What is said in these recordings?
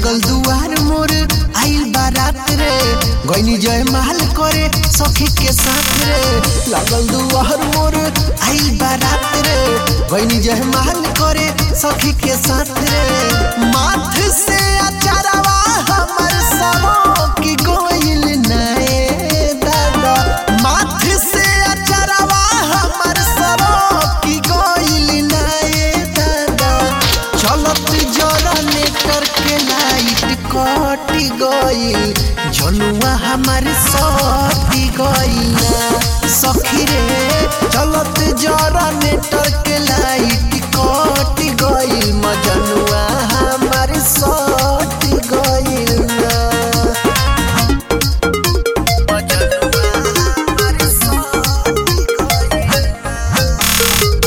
लागल दुआर मोर आइल बारात रे गईनी जय माल करे सखी के साथ रे लागल दुआर मोर आइल बारात रे गईनी जय माल करे सखी के साथ रे माथ से अचारवा हमर सबो की गोइल नए दादा माथ से अचारवा हमर सबो की गोइल नए दादा चलत जरने करके लाइट कटी गई जनुआ हमार सती गई सखी रे चलत जरने करके लाइट कटी गई मजनुआ हमार सती गई मजनुआ हमार सती गइल।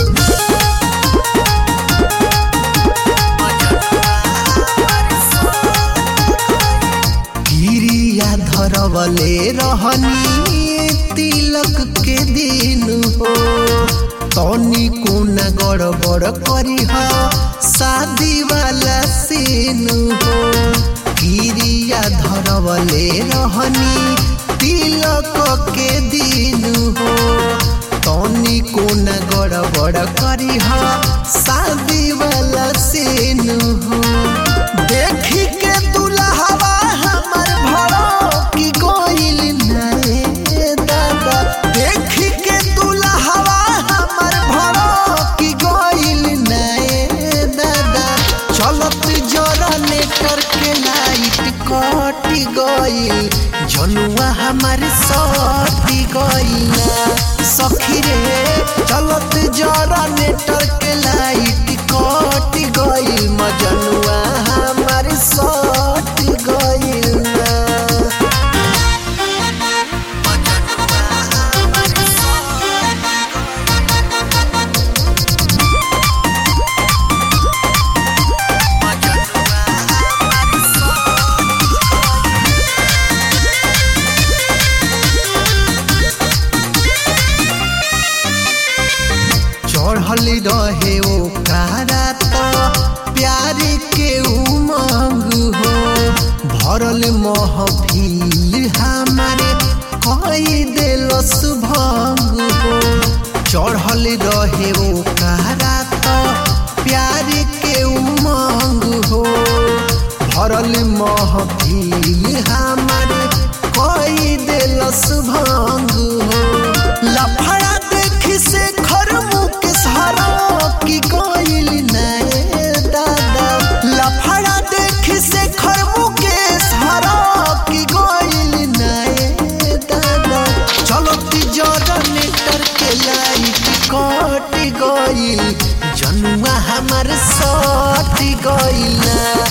गिरिया धरवले रहनी तिलक के दिन हो तनी कोना गड़बड़ करी हो शादी वाला सीन हो गिरिया धरवले रहनी तिलक के दिन हो तनी कोना गड़बड़ करी हो शादी वाला सीन हो देखी के दुल्हवा हमर भड़ो की गोइल नए दादा देखी के दुल्हवा हमर भड़ो की गोइल नए दादा चलत जरने करके लाइट कटी गइल जनुआ हमर सटी गइल सखी रे चलत जरने करके लाइट कटी गइल मजनुआ हमर सटी गइल मजनुआ हमर चढ़ल रहे ओ कारा तो प्यार के उमंग हो भरल महफिल हमारे कई दिलस भंग हो चढ़ल रहे ओ कारा तो प्यार के उमंग हो भरल महफिल हमारे कई दिलस भंग हो लफड़ा देखी से खर मुख सहारा की कोइल नए दादा लफड़ा देखी से खर मुख सहारा की कोइल नए दादा चलो तिजोरने करके लाइट कट गइल जनुआ हमर सट गइल